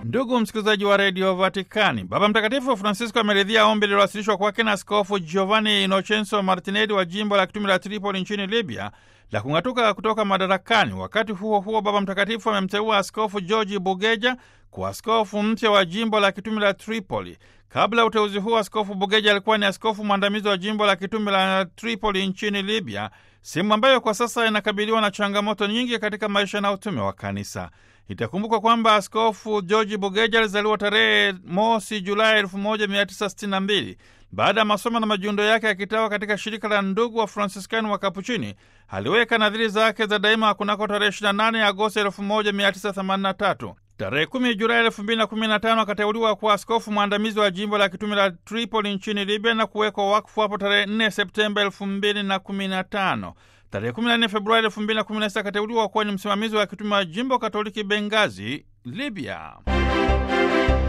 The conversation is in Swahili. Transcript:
Ndugu msikilizaji wa redio Vatikani, Baba Mtakatifu Francisco ameridhia ombi lililowasilishwa kwake na Askofu Giovanni Inocenzo Martinelli wa jimbo la kitume la Tripoli nchini Libya la kung'atuka kutoka madarakani. Wakati huo huo, Baba Mtakatifu amemteua Askofu Georgi Bugeja kuwa askofu mpya wa jimbo la kitume la Tripoli. Kabla ya uteuzi huo, Askofu Bugeja alikuwa ni askofu mwandamizi wa jimbo la kitume la Tripoli nchini Libya, sehemu ambayo kwa sasa inakabiliwa na changamoto nyingi katika maisha na utume wa kanisa. Itakumbukwa kwamba Askofu Georgi Bugeja alizaliwa tarehe mosi Julai 1962. Baada ya masomo na majiundo yake ya kitawa katika shirika la ndugu wa Fransiskani wa Kapuchini, aliweka nadhiri zake za daima kunako tarehe 28 Agosti 1983. Tarehe 10 Julai 2015 akateuliwa kuwa askofu mwandamizi wa jimbo la kitume la Tripoli nchini Libya na kuwekwa wakfu hapo tarehe 4 Septemba 2015. Tarehe 14 Februari 2016 akateuliwa kuwa ni msimamizi wa kitume wa jimbo Katoliki Bengazi, Libya.